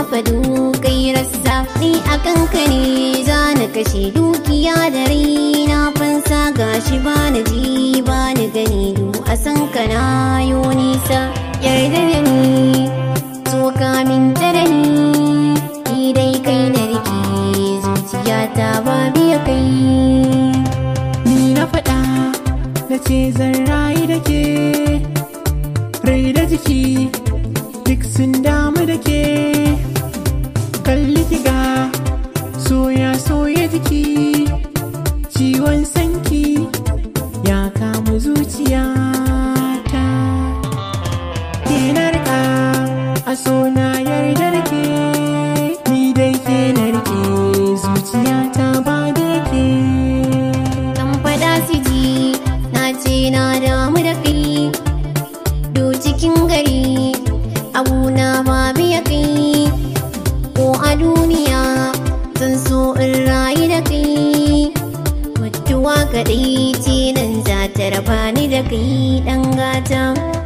fa dukai rassa ni akan ka ne za na kashe dukiya da raina fansa gashi ba na ji ba ni gani du a san ka na yo nisa yarda da ni so ka minta da ni ni dai kai na rike zuciyata ba biya kai ni na faɗa na ce zan rayu da ke rai da jiki duk sun damu da ke kalli kiga soya soya jiki ciwon sanki ya kama zuciyata ke narka a so na yarda da ke ni dai ke narke zuciyata ba da ke kan fada su ji na ce na damu da kai do cikin gari abuna ba biya kai ko a duniya zan so in rayu da kai mutuwa kaɗai ce nan za ta raba ni da kai ɗan gata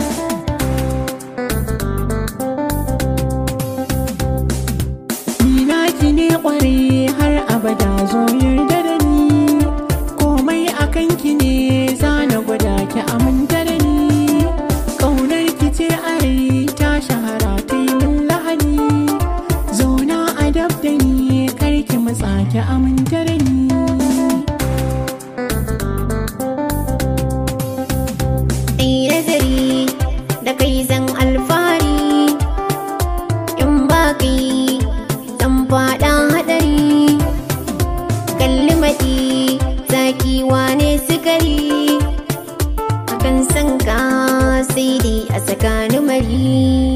Ni naki ne kware har abada zo yarda da ni komai akan ki ne zana gwada ki aminta da ni ƙaunar ki ce a rai ta shahara ta yi min lahani zauna a dab da ni kar ki matsa ki aminta da ni Ai nazari da kai zan alfahari in ba kai zan faɗa haɗari kalli maɗi zaki wane sukari akan san ka sai dai a tsakanin mari